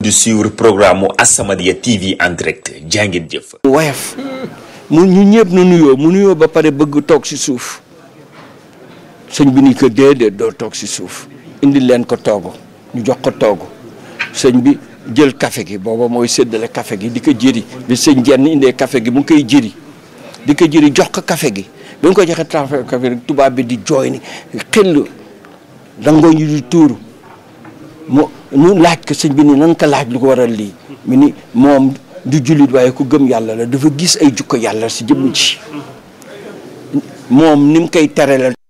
di suivre programme mu As-Samadiyya TV en direct jaa ngeen jëf. woyof mu ñu ñëpp nu nuyoo mu nuyoo ba pare bëgg toog si suuf sëñ bi ni ko déedéet doo toog si suuf indi leen ko toogu ñu jox ko toogu sëñ bi jël café gi booba mooy séddale café gi di ko jëri bi sëñ jenn indee café gi mu ngi koy jëri di ko jëri jox ko café gi ba nga ko joxe café gi tubaab bi di jooy ni xel dangoo ñu di tuuru mu mu laaj ko sëñ bi ni nan ko laaj lu ko waral lii mu ni moom du jullit waaye ku gëm yàlla la dafa gis ay jukko yàlla si jëmm ci moom ni mu koy tere la